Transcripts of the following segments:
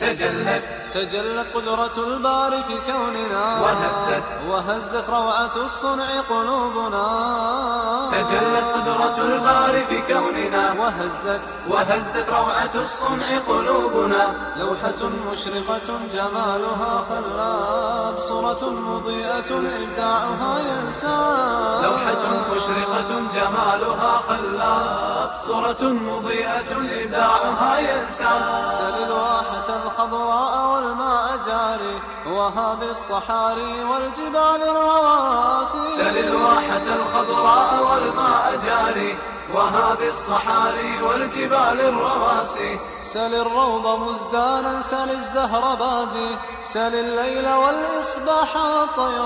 تجلت تجلت قدرة الباري في كوننا وهزت وهزت روعة الصنع قلوبنا تجلت قدرة الباري في كوننا وهزت وهزت روعة الصنع قلوبنا لوحة مشرقة جمالها خلاب صورة مضيئة إبداعها ينساب لوحة مشرقة جمالها خلاب صورة مضيئة إبداعها ينساب سل الواحة الخضراء والماء جاري وهذه الصحاري والجبال الرواسي سل الواحة الخضراء والماء جاري وهذه الصحاري والجبال الرواسي سل الروض مزدانا سل الزهر بادي سل الليل والإصباح والطير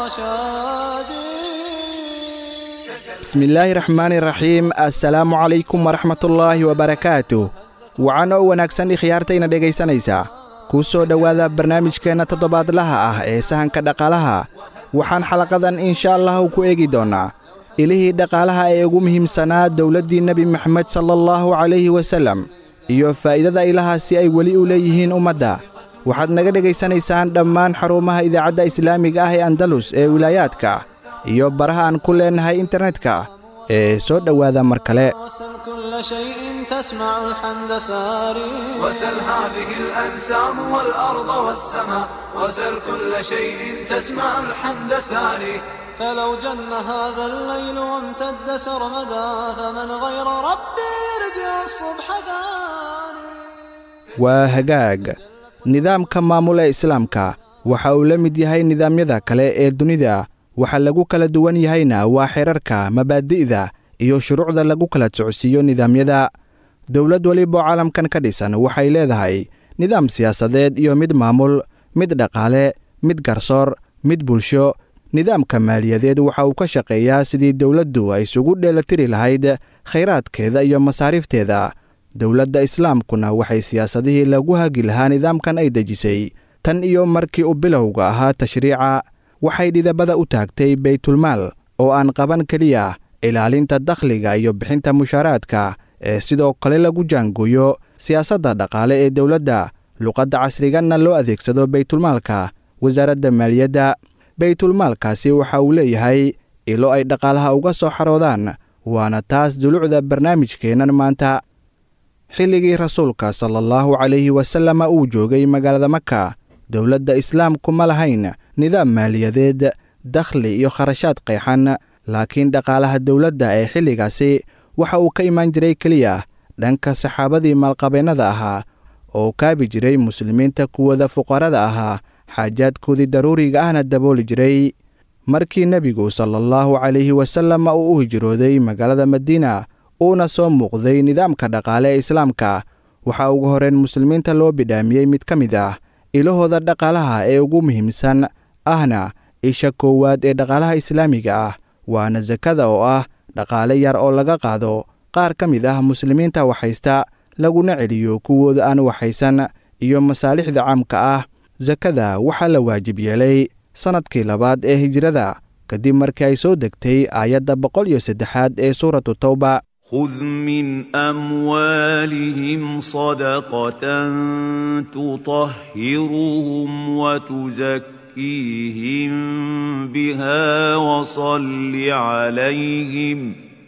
شادي bismillaahi raxmaani raxiim assalaamu calaykum waraxmatullaahi wabarakaatu wacan oo wanaagsan ikhyaartayna dhegaysanaysaa kuu soo dhowaada barnaamijkeenna toddobaadlaha ah ee sahanka dhaqaalaha waxaan xalaqadan insha allahu ku eegi doonnaa ilihii dhaqaalaha ee ugu muhiimsanaa dowladdii nebi moxamed sala allahu calayhi wasallam iyo faa'iidada ilahaasi ay weli u leeyihiin ummadda waxaad naga dhegaysanaysaan dhammaan xarumaha idaacadda islaamiga ah ee andalus ee wilaayaadka iyo baraha aan ku leennahay internetka ee soo dhowaada mar kale وسل كل شيء تسمع الحمد ساري وسل هذه الأنسام والأرض والسماء وسل كل شيء تسمع الحمد ساري فلو جن هذا الليل وامتد سرمدا فمن غير ربي يرجع الصبح ثاني waa hagaag nidaamka maamul ee islaamka waxa uu la mid yahay nidaamyada kale ee dunida waxa lagu kala duwan yahayna waa xeerarka mabaadi'da iyo shuruucda lagu kala socodsiiyo nidaamyada dowlad weliba oo caalamkan ka dhisan waxay leedahay nidaam siyaasadeed iyo mid maamul mid dhaqaale mid garsoor mid bulsho nidaamka maaliyadeed waxa uu ka shaqeeyaa sidii dowladdu ay isugu dheellatiri lahayd khayraadkeeda iyo masaariifteeda dowladda islaamkuna waxay siyaasadihii lagu hagi lahaa nidaamkan ay dejisay tan iyo markii uu bilowga ahaa tashriica waxay dhidabada u taagtay baytulmaal oo aan qaban keliya ilaalinta dakhliga iyo bixinta mushaaraadka ee sidoo kale lagu jaangooyo siyaasadda dhaqaale ee dowladda luqadda casriganna loo adeegsado baytulmaalka wasaaradda maaliyadda baytulmaalkaasi waxa uu leeyahay ilo ay dhaqaalaha uga soo xaroodaan waana taas dulucda barnaamijkeennan maanta xilligii rasuulka sala allahu calayhi wasalama uu joogay magaalada maka dowladda islaamku ma lahayn nidaam maaliyadeed dakhli iyo kharashaad qeexan laakiin dhaqaalaha dowladda ee xilligaasi waxa uu ka imaan jiray keliya dhanka saxaabadii maalqabeennada ahaa oo kaabi jiray muslimiinta kuwooda fuqarada ahaa xaajaadkoodii daruuriga ahna dabooli jiray markii nebigu sala allahu calayhi wasallam uu u hijrooday magaalada madiina uuna soo muuqday nidaamka dhaqaale ee islaamka waxaa ugu horeen muslimiinta loo bidhaamiyey mid ka mid ah ilahooda dhaqaalaha ee ugu muhiimsan ahna isha koowaad ee dhaqaalaha islaamiga ah waana sakada oo ah dhaqaale yar oo laga qaado qaar ka mid ah muslimiinta waxhaysta laguna celiyo kuwooda aan waxaysan iyo masaalixda caamka ah sakada waxaa la waajib yeelay sannadkii labaad ee hijrada kadib markii ay soo degtay aayadda boqol iyo saddexaad ee suuratu tawba خذ من أموالهم صدقة تطهرهم وتزكيهم بها وصل عليهم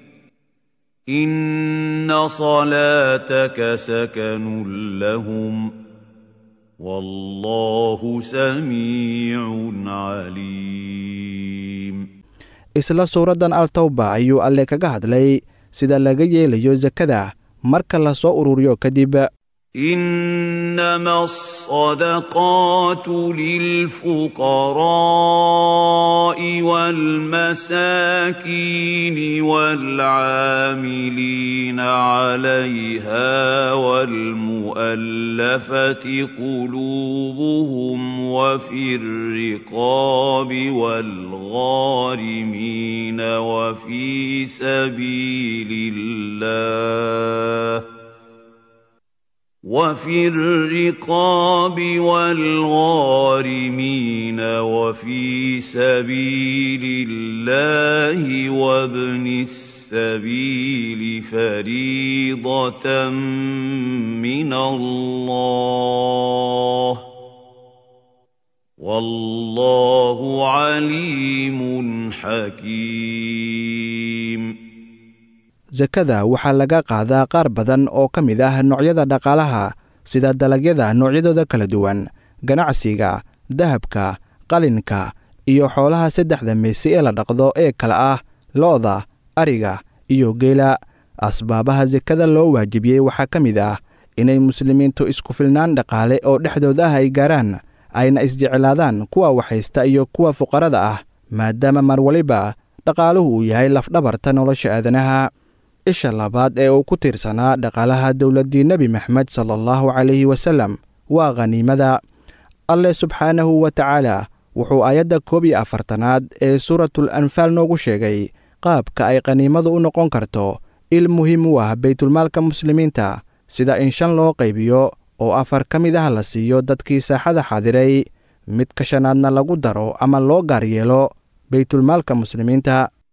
إن صلاتك سكن لهم والله سميع عليم isla suuraddan altawba ayuu alle kaga hadlay sida laga yeelayo sakada marka la soo ururiyo kadib إنما الصدقات للفقراء والمساكين والعاملين عليها والمؤلفة قلوبهم وفي الرقاب والغارمين وفي سبيل الله وفي الرقاب والغارمين وفي سبيل الله وابن السبيل فريضة من الله عليم حكيم sakada waxaa laga qaadaa qaar badan oo ka mid ah noocyada dhaqaalaha sida dalagyada noocyadooda kala duwan ganacsiga dahabka qalinka iyo xoolaha saddexda meesi ee la dhaqdo ee kala ah lo'da ariga iyo geela asbaabaha sekada loo waajibiyey waxaa ka mid ah inay muslimiintu isku filnaan dhaqaale oo dhexdooda ah ay gaaraan ayna isjeclaadaan kuwa waxhaysta iyo kuwa fuqarada ah maadaama mar waliba dhaqaaluhu uu yahay lafdhabarta nolosha aadanaha isha labaad ee uu ku tiirsanaa dhaqaalaha dowladdii nebi maxmed sala allahu calayhi wasallam waa khaniimada alleh subxaanahu wa tacaala wuxuu aayadda koob iyo afartanaad ee suuratul anfaal noogu sheegay qaabka ay khaniimadu u noqon karto il muhiim u ah baytulmaalka muslimiinta sida in shan loo qaybiyo oo afar ka mid ah la siiyo dadkii saaxada xaadiray mid ka shanaadna lagu daro ama loo gaar yeelo baytulmaalka muslimiinta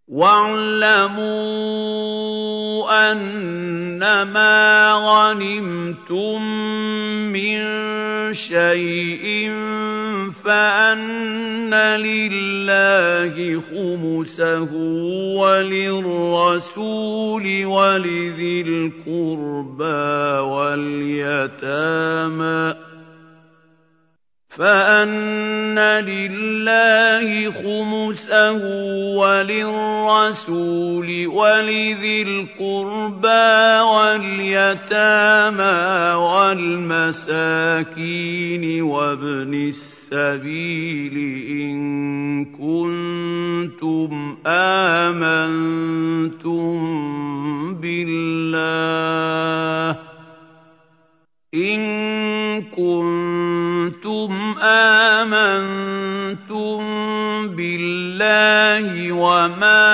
واعلموا انما غنمتم من شيء فان لله خمسه وللرسول ولذي القربى واليتامى فأن لله خمسه وللرسول ولذي القربى واليتامى والمساكين وابن السبيل إن كنتم آمنتم بالله إن كنتم آمنتم بالله وما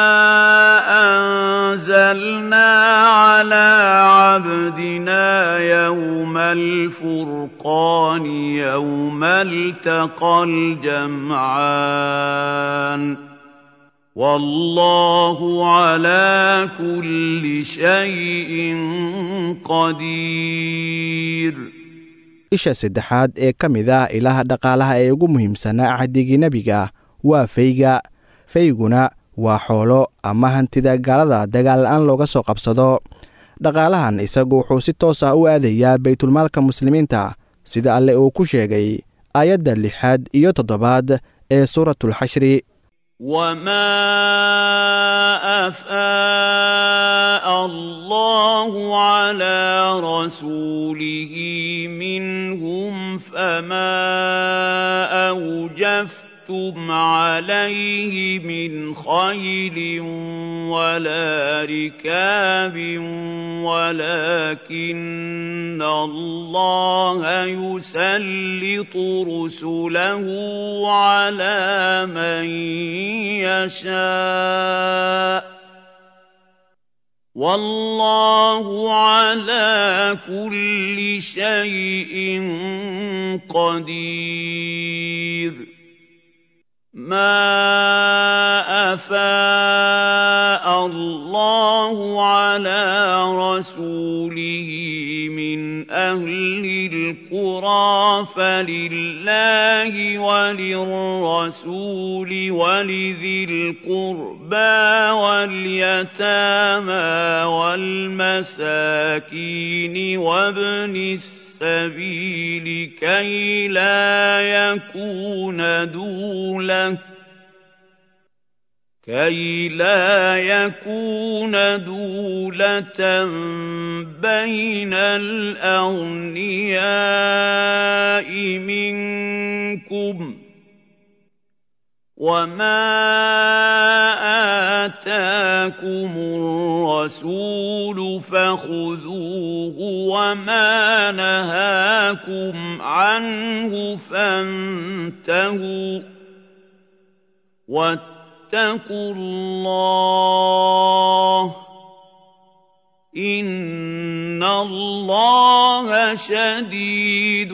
أنزلنا على عبدنا يوم الفرقان يوم التقى الجمعان والله على كل شيء قدير isha saddexaad ee ka mid ah ilaha dhaqaalaha ee ugu muhiimsanaa axdigii nebiga waa fayga fayguna waa xoolo ama hantida gaalada dagaal la-aan looga soo qabsado dhaqaalahan isagu wuxuu si toos ah u aadayaa baytulmaalka muslimiinta sida alle uu ku sheegay aayadda lixaad iyo toddobaad ee suuratulxashri وما افاء الله على رسوله منهم فما اوجفتم عليه من خيل ولا ركاب ولكن الله يسلط رسله على من يشاء والله على كل شيء قدير ما افاء الله على رسوله من اهل القرى فلله وللرسول ولذي القربى واليتامى والمساكين وابن السبيل كي لا يكون دولة كي لا يكون دولة بين الأغنياء منكم وما آتاكم الرسول فخذوه وما نهاكم عنه فانتهوا واتقوا الله إن الله شديد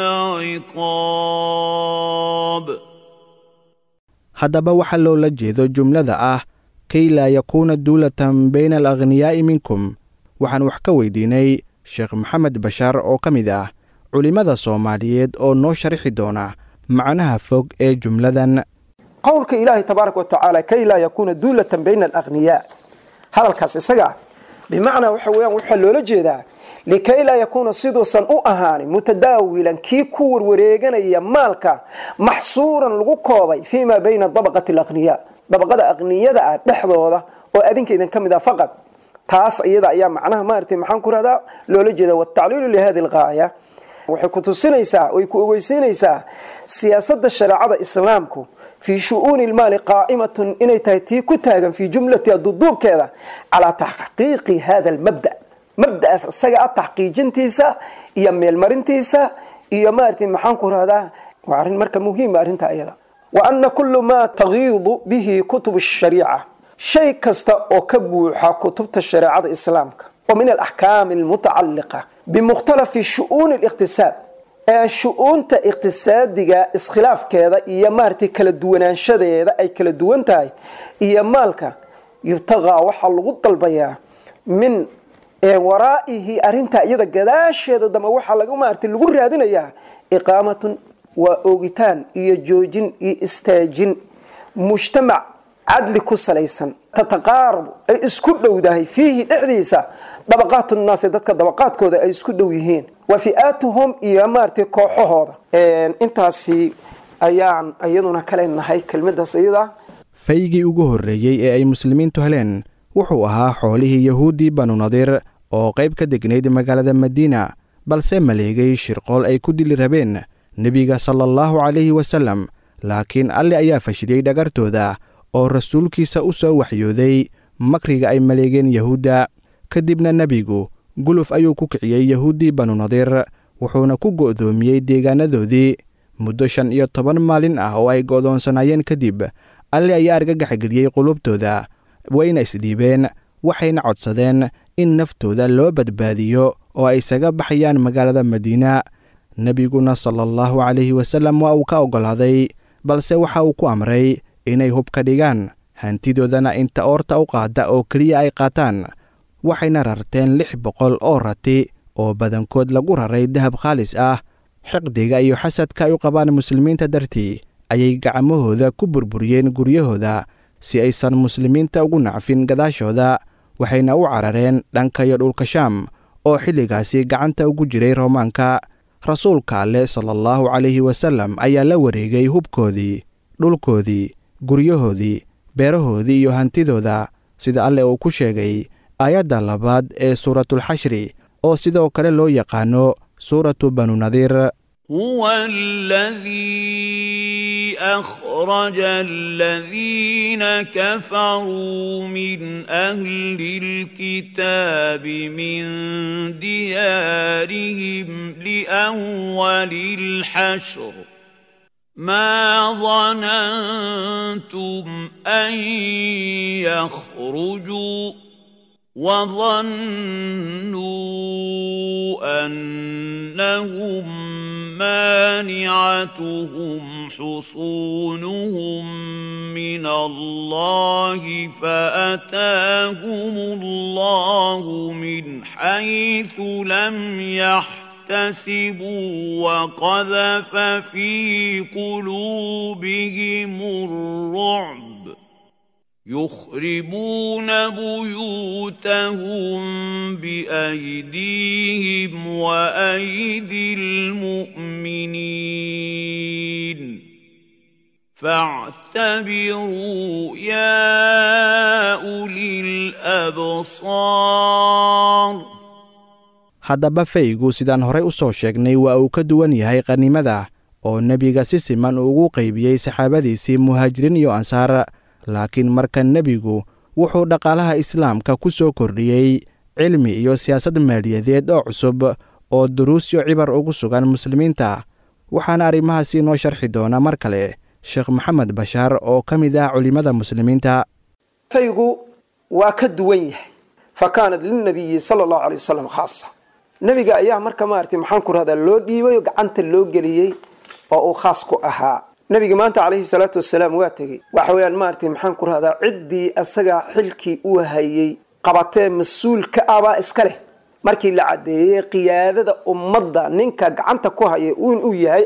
العقاب haddaba waxaa loola jeedo jumlada ah kay laa yakuuna duulatan bayna alagniyaa'i minkum waxaan wax ka weydiinay sheekh maxamed bashaar oo ka mid ah culimmada soomaaliyeed oo noo sharxi doona macnaha fog ee jumladan qowlka ilaahi tabaaraka watacaala kay laa yakuuna duulatan bayna alaqniyaa hadalkaas isaga ah bimacnaa waxa weyaan waxaa loola jeedaa likay laa yakuuna siduusan u ahaanin mutadaawilan kii ku warwareeganaya maalka maxsuuran lagu koobay fii maa bayna dabaqati alaqniyaa dabaqada aqniyada ah dhexdooda oo adinkaydin ka mid ah faqad taas iyada ayaa macnaha maaragtay maxaan ku rahdaa loola jeeda watacliilu lihadi algaaya waxay ku tusinaysaa oy ku ogeysiinaysaa siyaasadda shareecada islaamku fii shu-uuni lmaali qaa'imatun inay tahay tii ku taagan fii jumlatiha duduubkeeda calaa taxqiiqi hada almabda mabda'aas isaga ah taxqiijintiisa iyo meelmarintiisa iyo maaragtay maxaan ku rahdaa waa arrin marka muhiima arrinta iyada wa ana kullu maa tagiidu bihi kutub shariica shay kasta oo ka buuxa kutubta shareecada islaamka oo min alaxkaami almutacaliqa bimukhtalafi shu-uuni liqtisaad ee shu-uunta iqtisaadiga iskhilaafkeeda iyo maaragtay kala duwanaanshadeeda ay kala duwan tahay iyo maalka yubtaqaa waxaa lagu dalbayaa min waraa'ihi arintaa iyada gadaasheeda dambe waxaa laga maaragtay lagu raadinayaa iqaamatun waa oogitaan iyo joojin iyo istaajin mujtamac cadli ku salaysan tataqaarabu ay isku dhowdahay fiihi dhexdiisa dabaqaat nnaasi dadka dabaqaadkooda ay isku dhow yihiin wa fi'aatuhum iyo maaragtay kooxahooda intaasi ayaan iyaduna kale nahay kelmadaas iyada faygii ugu horreeyey ee ay muslimiintu heleen wuxuu ahaa xoolihii yahuuddii banu nadiir oo qayb ka degnayd magaalada madiina balse maleegay shirqool ay ku dili rabeen nebiga sala allahu calayhi wasallam laakiin alle ayaa fashiliyey dhagartooda oo rasuulkiisa u soo waxyooday makriga ay maleegeen yahuudda kadibna nebigu guluf ayuu ku kiciyey yahuuddii banu nadiir wuxuuna ku go'doomiyey deegaanadoodii muddo shan iyo toban maalin ah oo ay go'doonsanaayeen kadib alle ayaa argagaxgeliyey qulubtooda wayna isdhiibeen waxayna codsadeen in naftooda loo badbaadiyo oo ay isaga baxayaan magaalada madiina nebiguna sala allahu calayhi wasallam waa uu ka oggolaaday balse waxa uu ku amray inay hub ka dhigaan hantidoodana inta oorta u qaada oo keliya ay qaataan waxayna rarteen lix boqol oo rati oo badankood lagu raray dahab khaalis ah xiqdiga iyo xasadka ay u qabaan muslimiinta dartii ayay gacmahooda ku burburiyeen guryahooda si aysan muslimiinta ugu nacfin gadaashooda waxayna u carareen dhanka iyo dhulka shaam oo xilligaasi gacanta ugu jiray roomaanka rasuulka alleh sala allahu calayhi wasallam ayaa la wareegay hubkoodii dhulkoodii guryahoodii beerahoodii iyo hantidooda sida alleh uu ku sheegay aayadda labaad ee suuratulxashri oo sidoo kale loo yaqaano suuratu banu nadiir هو الذي أخرج الذين كفروا من أهل الكتاب من ديارهم لأول الحشر ما ظننتم أن يخرجوا وظنوا أنهم مانعتهم حصونهم من الله فأتاهم الله من حيث لم يحتسبوا وقذف في قلوبهم الرعب يخربون بيوتهم بأيديهم وأيدي المؤمنين فاعتبروا يا أولي الأبصار haddaba faygu sidaan horey u soo sheegnay waa uu ka duwan yahay qannimada oo nebiga si siman uu ugu qaybiyey saxaabadiisii muhaajiriin iyo ansaar laakiin marka nebigu wuxuu dhaqaalaha islaamka ku soo kordhiyey cilmi iyo siyaasad maaliyadeed oo cusub oo duruusyo cibar ugu sugan muslimiinta waxaana arrimahaasi inoo sharxi doona mar kale sheekh maxamed bashaar oo ka mid ah culimmada muslimiinta faygu waa ka duwan yahay fa kaanat lilnabiyi sala allahu alay wasalam khaasa nebiga ayaa marka maaragtay maxaan ku rahdaa loo dhiibay oo gacanta loo geliyey oo uu khaas ku ahaa nebiga maanta calayhi salaatu wasalaam waa tegey waxa weeyaan maaragtay maxaan ku rahdaa ciddii asagaa xilkii uu hayey qabatee mas-uulka abaa iska leh markii la caddeeyey qiyaadada ummadda ninka gacanta ku haya in uu yahay ah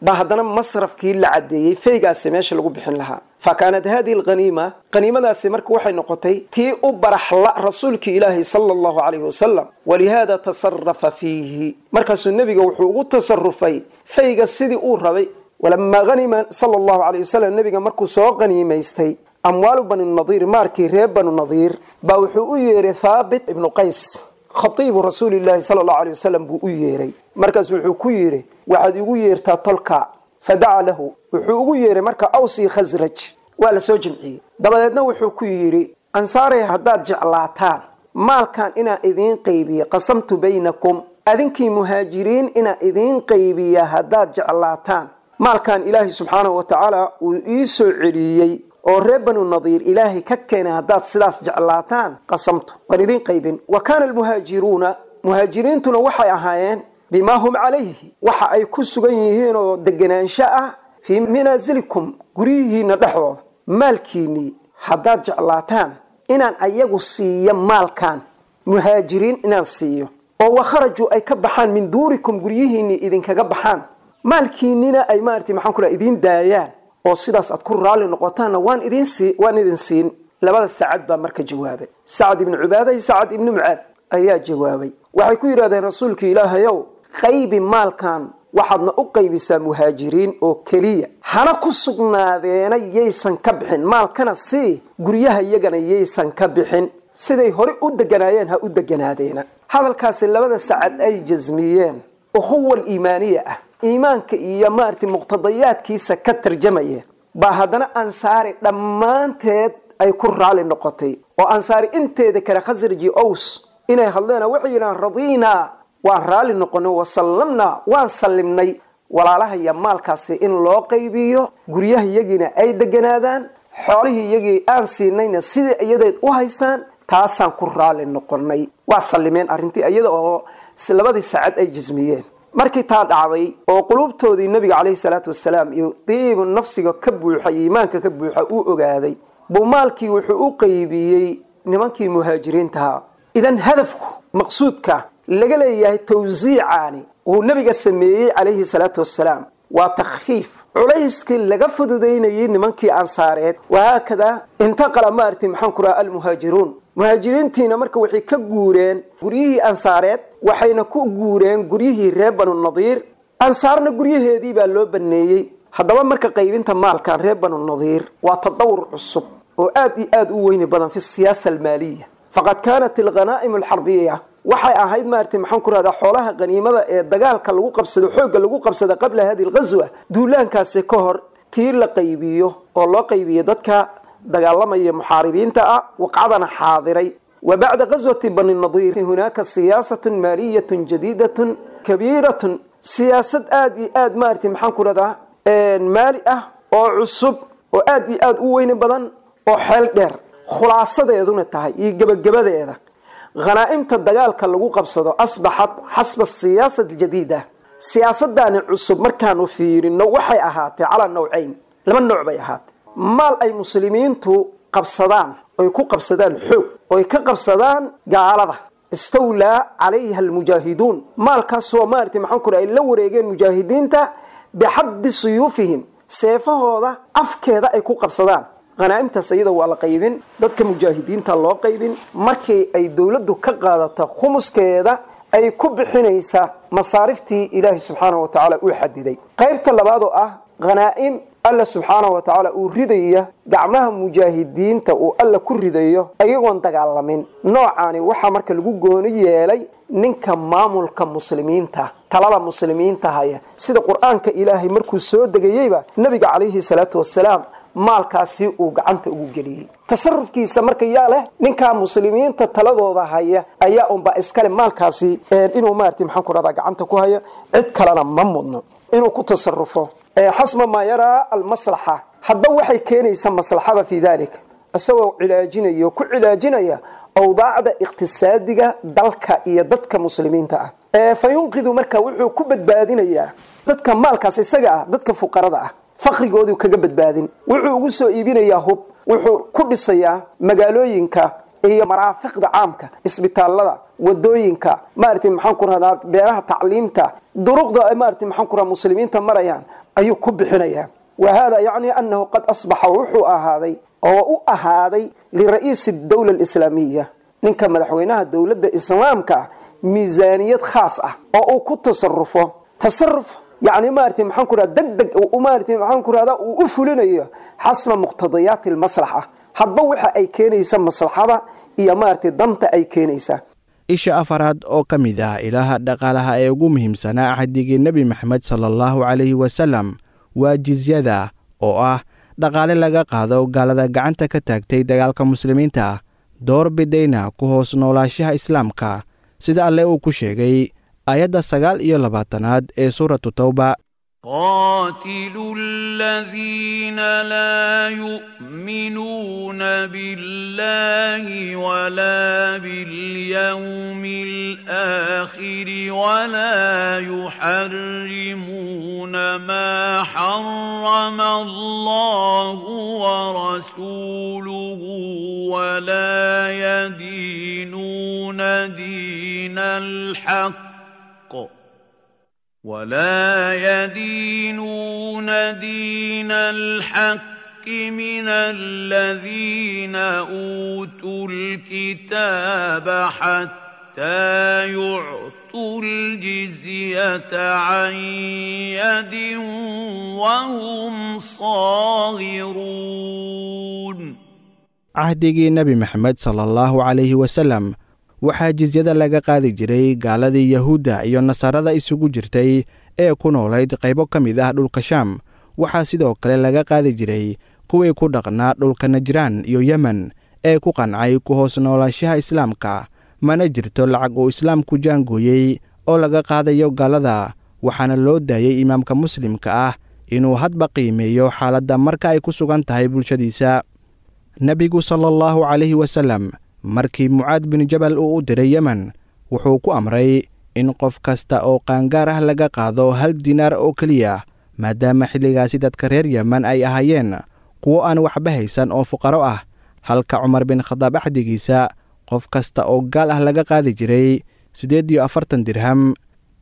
baa haddana masrafkii la cadeeyey feygaasi meesha lagu bixin lahaa fa kaanat hadihi alghaniima haniimadaasi marka waxay noqotay tii u baraxla rasuulki ilaahi sala allahu calayhi wasalam walihaada tasarafa fiihi markaasuu nebiga wuxuu ugu tasarufay feyga sidii uu rabay walamaa hanima sala allahu calayh wasalam nebiga markuu soo qaniimaystay amwaalu bani nadiir maarkii reer banu nadiir baa wuxuu u yeeray thaabit ibnu qays khatiibu rasuulillahi sala allahu alay wasalam buu u yeeray markaas wuxuu ku yidhi waxaad igu yeertaa tolka fadaca lahu wuxuu ugu yeeray marka awsii khasraj waa la soo jimciyey dabadeedna wuxuu ku yidhi ansaarey haddaad jeclaataan maalkan inaan idiin qaybiya qasamtu baynakum adinkii muhaajiriin inaan idiin qaybiya haddaad jeclaataan maalkan ilaahay subxaanahu wa tacaala uu ii soo celiyey oo reer banu nadiir ilaahay ka keenay haddaad sidaas jeclaataan qasamtu waan idiin qaybin wa kaana almuhaajiruuna muhaajiriintuna waxay ahaayeen bimaa hum calayhi waxa ay ku sugan yihiin oo deganaansho ah fii manaasilikum guryihiina dhexdooda maalkiinnii haddaad jeclaataan inaan ayagu siiyo maalkan muhaajiriin inaan siiyo oo wakharajuu ay ka baxaan min duurikum guryihiinnii idinkaga baxaan maalkiinnina ay maarata maxaan ku idiin daayaan oo sidaas aad ku raalli noqotaanna waan idin sii waan idin siin labada sacad baa marka jawaabay sacad ibnu cubaada iyo sacad ibnu mucaad ayaa jawaabay waxay ku yidhahdeen rasuulka ilaahayow qaybi maalkan waxaadna u qaybisaa muhaajiriin oo keliya hana ku sugnaadeena yaysan ka bixin maalkana sii guryaha iyagana yaysan ka bixin siday hore u deganaayeen ha u deganaadeena hadalkaasi labada sacad ay jasmiyeen ukhuwa iimaaniya ah iimaanka iyo maarata muqtadayaadkiisa ka tarjamaya baa haddana ansaari dhammaanteed ay ku raali noqotay oo ansaari inteeda kale khasraji ows inay hadleen waxay yidhahaan radiinaa waan raalli noqonay wasallamnaa waan sallimnay walaalahaya maalkaasi in loo qaybiyo guryaha iyagiina ay deganaadaan xoolihii iyagii aan siinayna sidai iyadeed u haystaan taasaan ku raalli noqonay waa sallimeen arrintii iyada oo labadii sacad ay jismiyeen markii taa dhacday oo qulubtoodii nabiga caleyhi salaatu wasalaam iyo diibu nafsiga ka buuxa iyo iimaanka ka buuxa uu ogaaday buu maalkii wuxuu u qaybiyey nimankii muhaajiriintaha idan hadafku maqsuudka laga leeyahay tawsiicaani uu nabiga sameeyey calayhi salaatu wasalaam waa takhfiif culayskii laga fududaynayay nimankii ansaareed wahaakadaa intaqala maarti maxaan ku raha almuhaajiruun muhaajiriintiina marka waxay ka guureen guryihii ansaareed waxayna ku guureen guryihii reer banu nadiir ansaarna guryaheedii baa loo baneeyey haddaba marka qaybinta maalkan reer banu nadiir waa tadawur cusub oo aad iyo aad u weyni badan fi siyaasa almaaliya faqad kaanat alghanaa'im alxarbiya waxay ahayd maarata maxaan ku rahdaa xoolaha qaniimada ee dagaalka lagu qabsado xoogga lagu qabsada qabla hadi lghaswa duulaankaasi ka hor tii la qaybiyo oo loo qaybiyo dadka dagaalamaya muxaaribiinta ah waqcadana xaadiray wa bacda ghaswati bani nadiir hunaaka siyaasatun maaliyatun jadiidatun kabiiratun siyaasad aada iyo aad maarata maxaan ku rahdaa maali ah oo cusub oo aad iyo aad u weyni badan oo xeel dheer khulaasadeeduna tahay iyo gebagabadeeda khanaa'imta dagaalka lagu qabsado asbaxat xasba siyaasa aljadiida siyaasadani cusub markaanu fiirino waxay ahaatee calaa nawcayn laba nooc bay ahaatee maal ay muslimiintu qabsadaan oy ku qabsadaan xoog oy ka qabsadaan gaalada istawlaa calayha almujaahiduun maalkaasoo maarata maxaan ku ay la wareegeen mujaahidiinta bixaddi suyuufihim seefahooda afkeeda ay ku qabsadaan khanaa'imtaas iyada waa la qaybin dadka mujaahidiinta loo qaybin markii ay dowladdu ka qaadato khumuskeeda ay ku bixinaysaa masaariftii ilaahi subxaanahu wa tacaala uu xadiday qaybta labaad oo ah khanaa'im alla subxaanahu wa tacaala uu ridaya gacmaha mujaahidiinta uu alla ku ridayo iyagoon dagaalamin noocaani waxaa marka lagu gooni yeelay ninka maamulka muslimiinta talada muslimiinta haya sida qur-aanka ilaahay markuu soo degayeyba nabiga calayhi salaatu wasalaam maalkaasi uu gacanta ugu geliyey tasarufkiisa marka yaa leh ninkaa muslimiinta taladooda haya ayaa unba iskale maalkaasi inuu maarata maxaan ku rahdaa gacanta ku haya cid kalena ma mudno inuu ku tasarufo xasba maa yaraa almaslaxa hadba waxay keenaysaa maslaxada fii dalik isagoo cilaajinaya oo ku cilaajinaya awdaacda iqtisaadiga dalka iyo dadka muslimiinta ah fa yunqidu marka wuxuu ku badbaadinayaa dadka maalkaas isaga ah dadka fuqarada ah faqrigooduu kaga badbaadin wuxuu ugu soo iibinayaa hub wuxuu ku dhisayaa magaalooyinka iyo maraafiqda caamka isbitaalada wadooyinka maaragtay maxaan ku rahdaa beeraha tacliimta duruqda maaragtay maxaan ku rahdaa muslimiinta marayaan ayuu ku bixinayaa wa hada yacni annahu qad asbaxa wuxuu ahaaday oo u ahaaday lira'iisi dowla alislaamiya ninka madaxweynaha dowladda islaamka ah miisaaniyad khaas ah oo uu ku tasarufo tasaruf yani maaragtay maxaan ku rahda deg deg maaragtay maxaan ku rahdaa uu u fulinayo xasba muqtadayaati almaslaxa hadba waxa ay keenaysa maslaxada iyo maaragtay danta ay keenaysaa isha afaraad oo ka mid ah ilaha dhaqaalaha ee ugu muhiimsanaa axdigii nebi maxamed sala allahu calayhi wasalam waa jizyada oo ah dhaqaale laga qaado gaalada gacanta ka taagtay dagaalka muslimiinta door bidayna ku hoos noolaashaha islaamka sida alle uu ku sheegay aayadda sagaal iyo labaatanaad ee suuratu tawba قاتلوا الذين لا يؤمنون بالله ولا باليوم الآخر ولا يحرمون ما حرم الله ورسوله ولا يدينون دين الحق ولا يدينون دين الحق من الذين اوتوا الكتاب حتى يعطوا الجزيه عن يد وهم صاغرون cahdigii nebi maxamed sala allahu calayhi wasalam waxaa jisyada laga qaadi jiray gaaladii yahuudda iyo nasaarada isugu jirtay ee ku noolayd qaybo ka mid ah dhulka shaam waxaa sidoo kale laga qaadi jiray kuwii ku dhaqnaa dhulka najraan iyo yemen ee ku qancay ku hoos noolaashaha islaamka mana jirto lacag uu islaamku jaangooyey oo laga qaadayo gaalada waxaana loo daayey imaamka muslimka ah inuu hadba qiimeeyo xaaladda marka ay ku sugan tahay bulshadiisa nebigu sala allahu calayhi wasalam markii mucaad bin jabal uu u diray yemen wuxuu ku amray in qof kasta oo qaangaar ah laga qaado hal dinaar oo keliya maadaama xilligaasi dadka reer yemen ay ahaayeen kuwo aan waxba haysan oo fuqaro ah halka cumar bin khadaab axdigiisa qof kasta oo gaal ah laga qaadi jiray siddeed iyo afartan dirham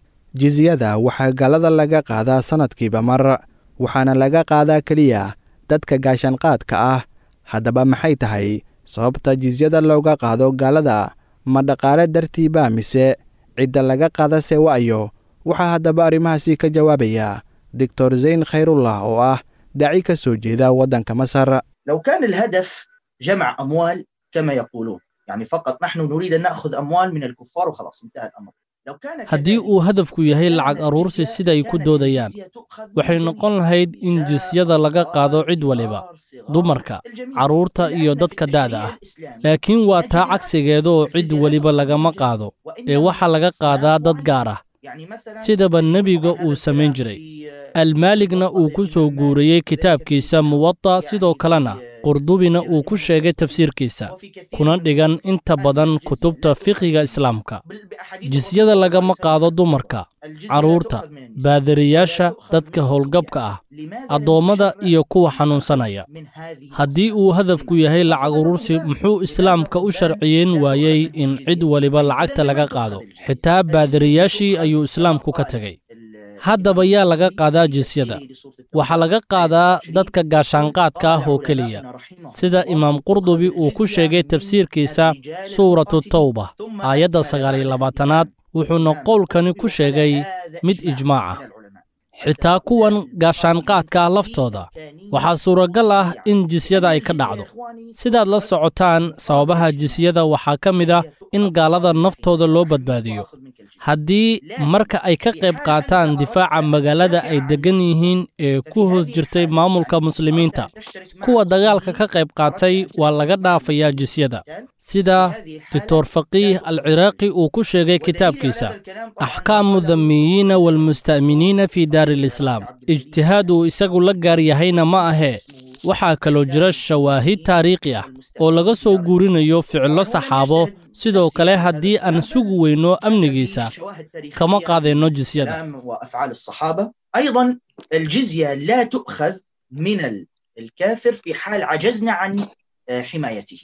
jizyada waxaa gaalada laga qaadaa sannadkiiba mar waxaana laga qaadaa keliya dadka gaashaanqaadka ah haddaba maxay tahay sababta jizyada looga qaado gaalada ma dhaqaale dartiiba mise cidda laga qaadase wa'yo waxaa haddaba arrimahaasi ka jawaabaya doctor zayn khayrullah oo ah daaci ka soo jeeda waddanka masar لو كان الهدف جمع أموال كما يقولون يعني فقط نحن نريد أن نأخذ أموال من الكفار وخلاص انتهى الأمر لو كان haddii uu hadafku yahay lacag aruursi siday ku doodayaan waxay noqon lahayd in jisyada laga qaado cid waliba dumarka carruurta iyo dadka da'da ah laakiin waa taa cagsigeeda oo cid weliba lagama qaado ee waxaa laga qaadaa dad gaar ah sidaba nebiga uu samayn jiray almaaligna uu ku soo guuriyey kitaabkiisa muwata sidoo kalena qurdubina uu ku sheegay tafsiirkiisa kuna dhigan inta badan kutubta fiqiga islaamka jisyada lagama qaado dumarka carruurta baadariyaasha dadka howlgabka ah addoommada iyo kuwa xanuunsanaya haddii uu hadafku yahay lacag urursi muxuu islaamka u sharciyeyn waayey in cid waliba lacagta laga qaado xitaa baadariyaashii ayuu islaamku ka tegey haddaba yaa laga qaadaa jisyada waxaa laga qaadaa dadka gaashaanqaadka ah oo keliya sida imaam qurdubi uu ku sheegay tafsiirkiisa suuratu tawba aayadda sagaaliyo labaatanaad wuxuuna qowlkani ku sheegay mid ijmaac ah xitaa kuwan gaashaanqaadka ah laftooda waxaa suuragal ah in jisyada ay ka dhacdo sidaad la socotaan sababaha jisyada waxaa ka mid ah in gaalada naftooda loo badbaadiyo haddii marka ay ka qayb qaataan difaaca magaalada ay deggan yihiin ee ku hoos jirtay maamulka muslimiinta kuwa dagaalka ka qayb qaatay waa laga dhaafayaa jisyada sida doctor faqiih al ciraaqi uu ku sheegay kitaabkiisa axkaamu damiyiina waalmusta'miniina fii daari alislaam ijtihaad uu isagu la gaar yahayna ma ahee waxaa kaloo jira shawaahid taariikhi ah oo laga soo guurinayo ficillo saxaabo sidoo kale haddii aan sugi weyno amnigiisa kama qaadayno jisyada وأفعال الصحابة أيضا الجزية لا تؤخذ من الكافر في حال عجزنا عن حمايته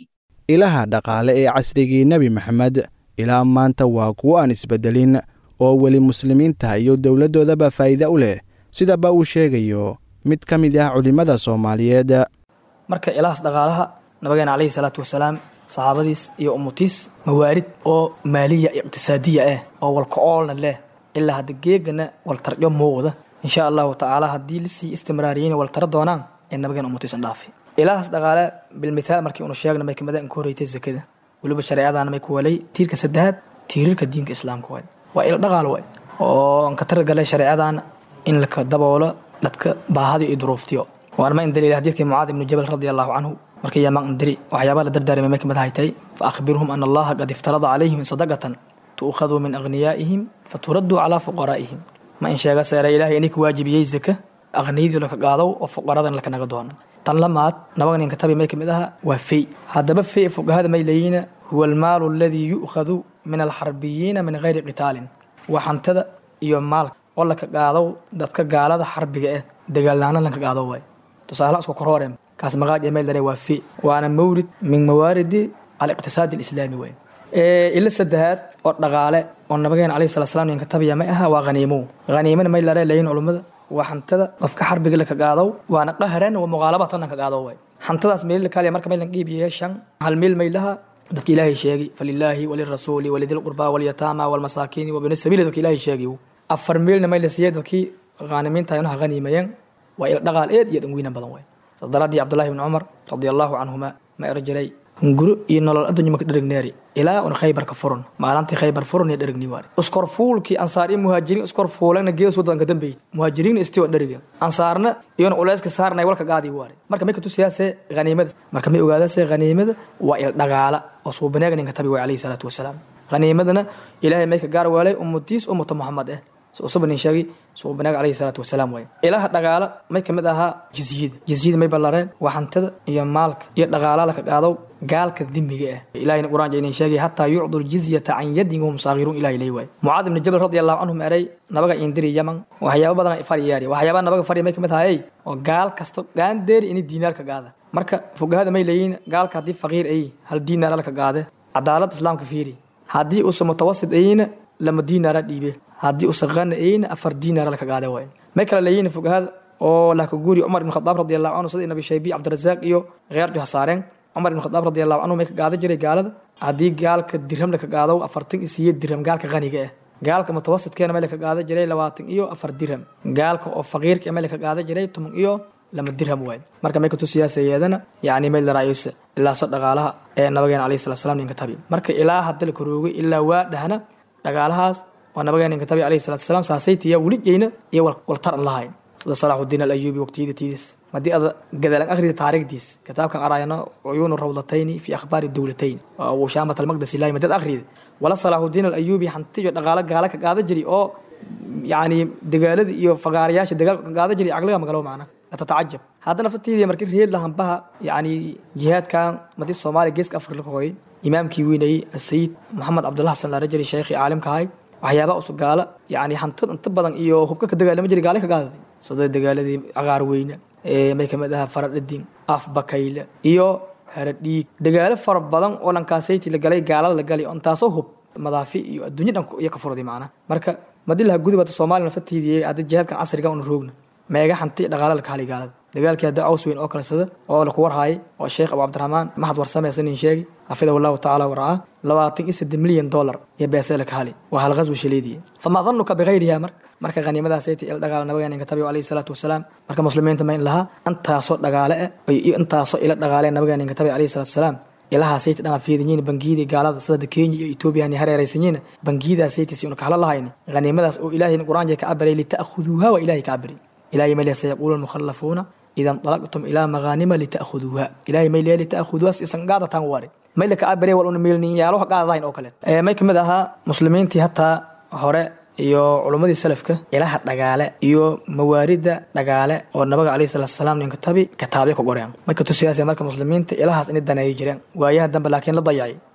ilaha dhaqaale ee casrigii nebi maxamed ilaa maanta waa kuwo aan isbeddelin oo weli muslimiinta iyo dowladdoodaba faa'iide u leh sidaba uu sheegayo mid ka mid ah culimmada soomaaliyeed marka ilahaas dhaqaalaha nabigeena calayhi salaatu wasalaam saxaabadiis iyo ummutiis mawaarid oo maaliya iqtisaadiya ah oo walka-oolna leh ilaa hadda geegana waltaryo muuqda insha allahu tacaala haddii lasii istimraariyeyna waltara doonaan ee nabigeena ummutiisan dhaafi ilahaas dhaqaale bilmithaal markii unu sheegna may kamid in ka horreytay zakada weliba shareecadaana may ku walay tiirka saddexaad tiirarka diinka islaamka waay waa ilo dhaqaal waay oo aan ka targalay shareecadaana in laka daboolo dadka baahadi iyo duruuftiyo waana ma in daliil xadiidkii mucaad ibnu jabal radi allahu canhu markii yamaan indiri waxyaabaa la dardaarmay may kamid haytay fa akhbirhum ana allaha qad iftarada calayhim sadaqatan tu'khadu min aghniyaa'ihim faturaddu calaa fuqaraa'ihim ma in sheega seera ilaahay inay ku waajibiyey zaka aqniyadii laka qaadow oo fuqaradan laka naga doono tan lamaad nabaga ninka tabi may kamid aha waa fey haddaba fey fuqahada may leeyihiina huwa almaalu aladii yu'khadu min alxarbiyiina min gayri qitaalin waa hantada iyo maalka oo laka qaadow dadka gaalada xarbiga ah dagaalnaana laka qaado waay tusaalaha isku korhoorem kaas maqaaj ee meel dare waa fey waana mawrid min mawaaridi aliqtisaadi alislaami waay ila saddexaad oo dhaqaale oo nabigeena calayhi salatu salaam ninka tabiya may aha waa haniimo haniimana may lare leeyihin culummada waa hantada qofka xarbiga laka qaadow waana qahran wa muqaalabatan lanka qaado waay hantadaas meel kaaliya marka maylan qiibiye shan hal meel may laha dadka ilaahay sheegay falilaahi walirasuuli walidil qurbaa walyataama walmasaakiini wabini sabiili dadka ilaahay sheegay afar meelna may la siiyey dadkii khaanimiinta inaha haniimayeen waa ila dhaqaal eed iyo dhanweynan badan waay saas daraadii cabdullahi ibni cumar radia allahu canhuma ma ero jiray hunguro iyo nolol addunya maka dherigneeri ilaa un khaybar ka furun maalintii khaybar furun iyo dherigni waari iskor fuulkii ansaar iyo muhaajiriin iskor fuulana gees wadanka dambeeyey muhaajiriin istiwa dheriga ansaarna iyona culeyska saarnay walka qaadii waari marka may katusiyaase haniimada marka may ogaadaase haniimada waa il dhaqaala oo suubaneega ninka tabi way calayhi salaatu wasalaam haniimadana ilaahay may ka gaar waalay ummatiis ummata muxamed eh subanin sheegay suubanaaga calayhi salaatu wasalaam waay ilaha dhaqaala may kamid ahaa jizyada jizyada may ballareen waa hantada iyo maalka iyo dhaqaala laka qaadow gaalka dimiga ah ilahayna quraan jaynin sheegay hataa yucdu ljizyata can yadin wahum saagiruun ilahi lay waay mucaad ibni jabal radi allahu canhum eray nabaga indiri yaman waxyaaba badan faryaari waxyaaba nabaga farya may kamid ahayey oo gaal kasto gaandeeri ini diinaarka qaada marka fugahada may leeyihin gaalka haddii faqiir ay hal diinaara laka qaade cadaalada islaamka fiiri haddii uusa mutawasid ayina lama diinaara dhiibe haddii usa qana ayna afar diinaara laka qaade waay may kala leeyihin fugahada oo laka guuri cumar ibn khadaab radi allahu canhu sida nabi shaybi cabdirasaaq iyo kheerjo hasaareen cumar ibn khadaab radi allahu canhu may ka qaada jiray gaalada haddii gaalka dirham laka qaado afartan iyo siyeed dirham gaalka qaniga ah gaalka mutawasidkeena may laka qaada jiray labaatan iyo afar dirham gaalka oo faqiirka may laka qaada jiray toban iyo lama dirham waay marka may katusiyaasayadana yacni may laraayusa ilaaso dhaqaalaha ee nabageena calayhi salatu salaam ninka tabi marka ilaa hadda la karoogay ilaa waa dhahna dhaqaalahaas waa nabageena ninka tabi calayhi salatu salaam saasaytiya weli jeyna iyo waltar an lahayn sida salaaxudiin alayuubi waqtiyada tiidis haddii ada gadaalan akhrida taariikhdiis kitaabkan araayano cuyuunu rawdatayni fi akhbaari dowlatayn uu shaamat almaqdasi ilaahi madad akhrida wala salaaxudiin alayuubi hanti iyo dhaqaalo gaala ka qaada jiri oo yacni dagaalada iyo fagaarayaasha dagaalka ka qaada jiri caqliga magalo macna tatacajab haddana fatiidii markii reed lahanbaha yacni jihaadkan madi soomaaliya geeska afrika ka hooyay imaamkii weynayey asayid maxamed cabdullah xasan laarajari sheekhii caalimka ahay waxyaabaa usu gaala yacni hantid inta badan iyo hubka ka dagaalama jiri gaale ka qaadaday sida dagaaladii cagaar weyne may kamid ahaa faradhadin af bakayle iyo haradhiig dagaalo fara badan oo dhankaasaytii la galay gaalada la galay intaasoo hub madaafi iyo adduunya dhan iyo ka furday macna marka madilaha gudubata soomaaliya nafatiidiyey hadda jihaadkan casriga una roogna meega hanti dhaqaale la kahalay gaalada dagaalkii hadda caws weyn oo kalesada oo laku warhaayay oo sheekh abu cabdiraxmaan maxad warsame sanin sheegi xafidahu allahu tacaala waracaa labaatan iyo saddex milyan dollar iyo beesee la kahali waa hal qaswi shaleediye famaa danuka bikayriha marka marka khaniimadaasayta il dhagaala nabiga ninka tabigu calayhi salaatu wasalaam marka muslimiinta ma in lahaa intaasoo dhagaale ah iyo intaasoo ila dhagaale nabiga ninka tabiga calayhi salaatu wasalaam ilahaasayta dhan fiidanyiin bangiyadii gaalada sida kenya iyo etoobiya ni hareeraysanyiin bangiyadaasayta si una kahla lahayn khaniimadaas oo ilaahay qur-aanka ka cabaray lita'khuduuha waa ilaahay ka cabaray ilaahay mayliya sayaquulu lmukhallafuuna ida nطalaqtum ilaa magaanima lita'khuduuha ilaahay mayliya lita'khuduuha isan qaadataan wari mayla ka cabare wal una meelnin yaaloha qaadadahayn oo kale may kamid ahaa muslimiintii hataa hore iyo culummadii salafka ilaha dhagaale iyo mawaarida dhagaale oo nabiga calayhi salatu wasalaam ninka tabi kitaabyo ka qoreen marka tusiyaasay marka muslimiinta ilahaas inay daneeyi jireen waayaha dambe laakiin la dayacay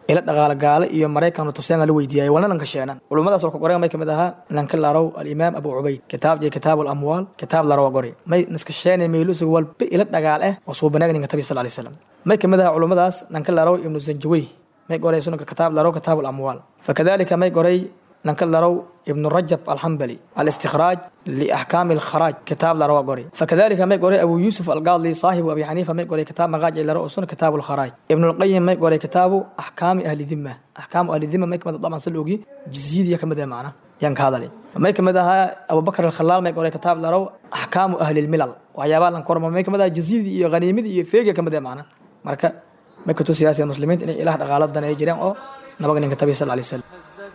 ila dhaqaale gaale iyo maraykan tuseen la weydiiyay walna lanka sheenan culummadaas walka qoray may kamid ahaa lanka larow alimaam abu cubayd kitaab jee kitaab alamwaal kitaab larow qori may niska sheenay meelusu walba ila dhagaal ah oo soo banaagninka tabi sallallahu alayhi wasallam may kamid ahaa culummadaas lanka larow ibnu zanjawi may qoray sunanka kitaab larow kitaab alamwaal fakadalika may qoray lanka larow ابن رجب الحنبلي الاستخراج لأحكام الخراج كتاب لروا قري فكذلك ما يقري أبو يوسف القاضي صاحب أبي حنيفة ما يقري كتاب مغاج إلى رؤوسنا كتاب الخراج ابن القيم ما يقري كتاب أحكام أهل الذمة أحكام أهل الذمة ما يكمل طبعا سلوكي جزيد يكمل ده معنا ينك هذا لي ما يكمل ده أبو بكر الخلال ما يقري كتاب لرو أحكام أهل الملل وعيابان لنكرم ما يكمل ده جزيد غنيمة يفيق يكمل ده معنا مركا ما كنتو سياسي المسلمين إن إله غالط دنا يجرين أو نبغى نكتب صلى الله عليه وسلم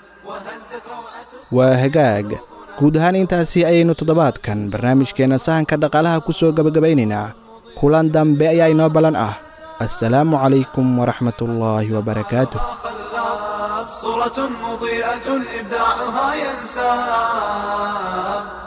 waa hagaag guud ahaan intaasi ayaynu toddobaadkan barnaamijkeenna sahanka dhaqaalaha ku soo gebagabaynaynaa kulan dambe ayaa inoo ballan ah assalaamu calaykum waraxmatullaahi wabarakaatuh صورة مضيئة إبداعها ينساب